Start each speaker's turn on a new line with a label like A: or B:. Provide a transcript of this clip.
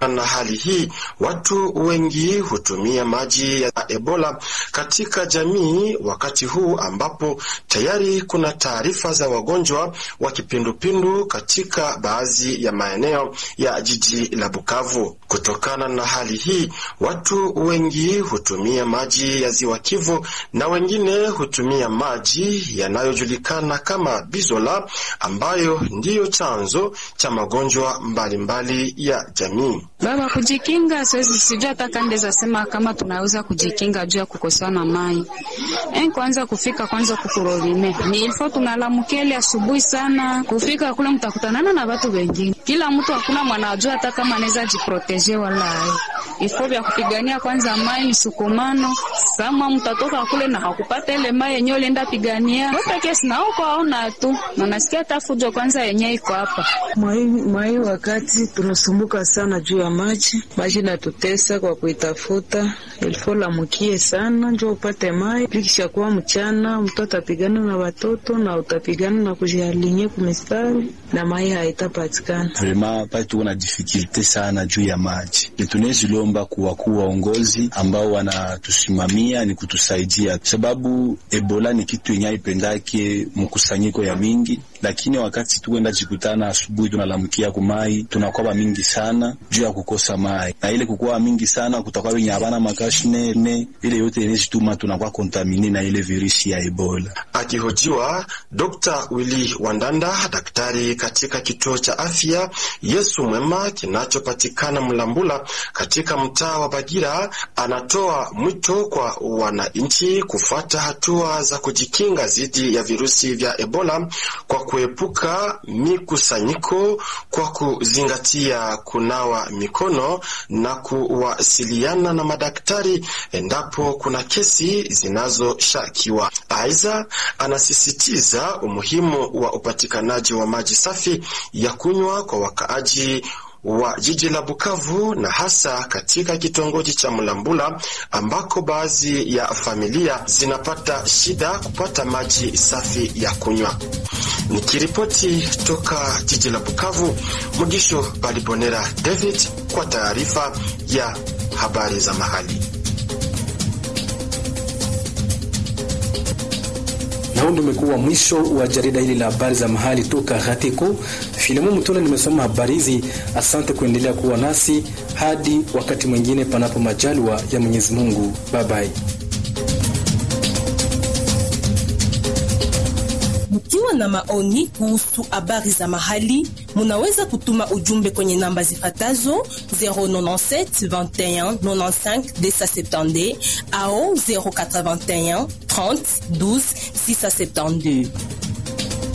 A: Kutokana na hali hii, watu wengi hutumia maji ya Ebola katika jamii wakati huu ambapo tayari kuna taarifa za wagonjwa wa kipindupindu katika baadhi ya maeneo ya jiji la Bukavu. Kutokana na hali hii, watu wengi hutumia maji ya ziwa Kivu na wengine hutumia maji yanayojulikana kama Bizola ambayo ndiyo chanzo cha magonjwa mbalimbali ya jamii.
B: Baba, kujikinga siwezi, sijua hata kande za sema kama tunaweza kujikinga juu ya kukosewa na mai en, kwanza kufika kwanza kukurorime ni ilfo tunalamukele asubuhi sana kufika kule, mtakutanana na watu wengine, kila mtu hakuna mwanajua hata kama anaweza jiproteje wala ifo vya kupigania kwanza mai ni sukumano sama, mtatoka kule na hakupata ile mai yenyewe ulienda pigania wote kesi na uko aona tu na nasikia hata fujo kwanza yenyewe iko hapa
C: mai mai, wakati tunasumbuka sana juu ya maji, maji natutesa kwa kuitafuta, ilifo lamukie sana njo upate mai. Pikisha kuwa mchana, mtu atapigana na watoto na utapigana na kujialinye kumistari na mai haitapatikana.
D: Vrema pale tuko na difikilte sana juu ya maji, tunezilomba kuwakuu waongozi ambao wanatusimamia ni kutusaidia, sababu Ebola ni kitu yenye haipendake mkusanyiko ya mingi, lakini wakati tukwenda jikutana asubuhi tunalamukia kumai tunakwaba mingi sana juu ya kukosa mai, na ile kukwaba mingi sana kutakuwa wenye habana makashine ne ile yote inezituma tunakuwa kontamine na ile virusi ya Ebola.
A: Akihojiwa Dr. Willy Wandanda, daktari katika kituo cha afya Yesu Mwema kinachopatikana Mlambula katika mtaa wa Bagira, anatoa mwito kwa wananchi kufuata hatua za kujikinga dhidi ya virusi vya Ebola kwa kuepuka mikusanyiko, kwa kuzingatia kunawa mikono na kuwasiliana na madaktari endapo kuna kesi zinazoshakiwa. Aidha, anasisitiza umuhimu wa upatikanaji wa maji safi ya kunywa kwa wakaaji wa jiji la Bukavu na hasa katika kitongoji cha Mlambula ambako baadhi ya familia zinapata shida kupata maji safi ya kunywa. Nikiripoti toka jiji la Bukavu, Mugisho Balibonera David kwa taarifa ya habari za mahali.
E: Na huu ndio umekuwa mwisho wa jarida hili la habari za mahali toka Gateko. Filemu Mtona nimesoma habari hizi. Asante kuendelea kuwa nasi hadi wakati mwingine, panapo majaliwa ya Mwenyezi Mungu. Bye bye.
F: Mkiwa na maoni kuhusu habari za mahali, munaweza kutuma ujumbe kwenye namba zifatazo 097 21 95 270 au 081 30 12 672.